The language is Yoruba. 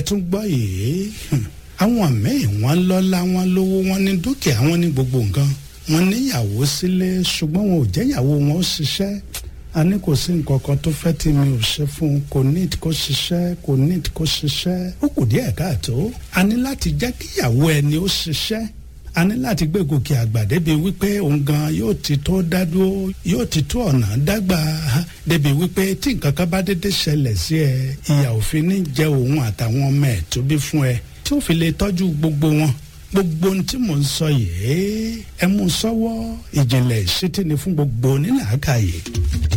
tún gbọ́ yìí àwọn míì wọ́n lọ́lá wọn lówó wọn ní dúkìá wọn ní gbogbo nǹkan wọn níyàwó sílé ṣùgbọ́n wọn ò jẹ́yàwó wọn ó ṣiṣẹ́ a ní kò sí nǹkan kan tó fẹ́ tí mi ò ṣe fún un kò ní kó ṣiṣẹ́ kò ní kó ṣiṣẹ́ ó kù díẹ̀ káàtó a ní láti jẹ́ kíyàwó ẹni ó ṣiṣẹ́ a ní láti gbé gòkè àgbà débi wípé òun gan yóò ti tó dádúró yóò ti tó ọ̀nà dágbà débi wípé tí nǹkan kan bá dédé ṣẹlẹ̀ sí ẹ ìyà òfin ní jẹ òun àtàwọn ọmọ ẹ̀ tó bí fún ẹ tí ó fi lè tọ́jú gbogbo wọn gbogbo ohun tí mò ń sọ yìí ẹ mú sọ́wọ́ ìjìnlẹ̀ ìṣítí ni fún gbogbo onílàákàyè.